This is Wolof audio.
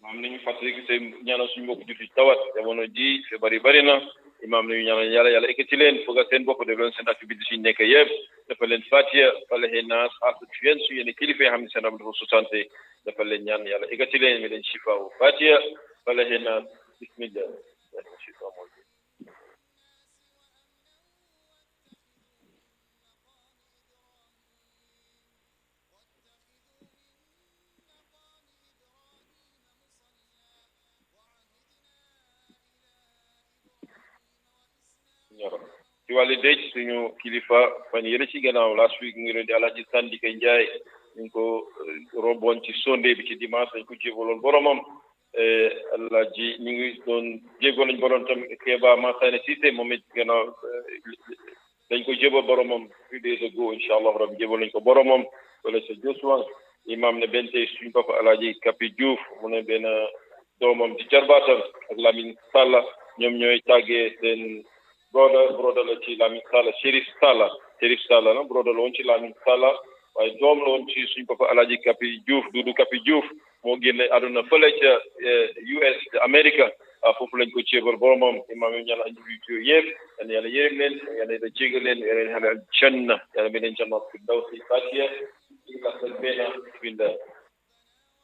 imaam nañu fàttali que seen ñaanal suñu mbokk jullit tawat jamono ji feebar yi bëri na imaam nañu ñaanal yàlla yàlla ekkati leen foog seen bopp def leen seen activité suñu nekk yëpp dafa leen fatiha falaxe naas asat fiyen su yéene kilifa yi xam ne seen am dafa sutante dafa leen ñaan yàlla ekkati leen mi leen shifaawu fatiha falaxe naas bismillah ci wàllu dëj suñu kilifa fan yële ci gannaaw last week ngi leen di Alhaji Sandika Njaay ñu ngi ko roboon ci sonde bi ci dimanche dañ ko jébaloon boromam Alhaji ñu ngi doon jégoon nañ borom tam Keba Masane Cissé moom it gannaaw dañ ko jébal boromam few days ago incha allah rabbi jébal nañ ko boromam wala sa Josuwan imam ne benn tey suñu papa Alhaji Kapi Diouf mu ne benn doomam di jarbaatam ak Lamine Salla ñoom ñooy tàggee seen broda broda la ci Lamine Salla Chérif Salla Chérif Salla na broda la woon ci Lamine Salla waaye doom la woon ci suñ papa Alaaji Kapi Diouf Dudu Kapi Diouf moo génne àdduna fële ca US Amérique foofu lañ ko ceebal boromam imaam yi ñaan aji yooyu yëpp yal na yàlla yërëm leen yal na yàlla jégal leen yal na yàlla janna yàlla mi leen janna fi daw si fatiha ila sa bena bismillah